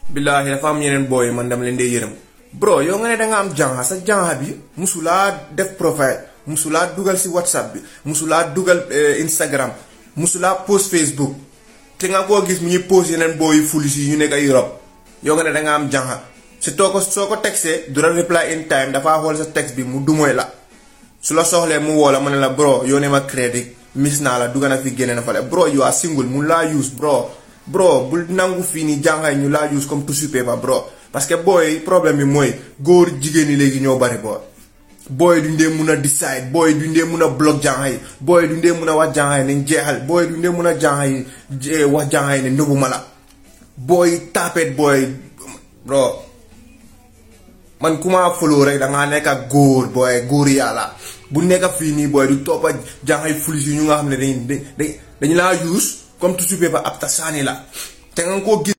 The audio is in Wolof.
billaahi dafa am yeneen booy man dama leen dee yërëm bro yow nga ne danga am janxa sa janxa bi musulaa def profile musulaa dugal si whatsapp bi musulaa dugal instagram musulaa post facebook te nga koo gis mu ñuy post yeneen booy fulis yi ñu nekk ay Europe yow nga ne danga am janxa si too ko soo ko textee du la reply in time dafaa xool sa text bi mu dumooy la su la soxlee mu woo la mu ne la bro yoo ne ma crédit miss naa la dugga na fi génne na fa le bro you are single mun laa use bro bro bul nangu fii nii jàngaay ñu laa use comme tissue paper bro parce que booy problème bi mooy góor jigéen ñi léegi ñoo bari booy booy duñ dee mun a decide booy duñ dee mun a block jàngaay booy duñ dee mun a wax jàngaay nañ jeexal booy duñ dee mun a jàngaay wax jàngaay ne nëbbu ma la booy taapet booy bro man ku ma follow rek dangaa nekk ak góor booy góor yàlla bu nekk fii nii booy du toppa jàngaay fulis yi ñu nga xam ne dañ dañ dañu laa use comme tissue paper ab ta saani la te nga koo gis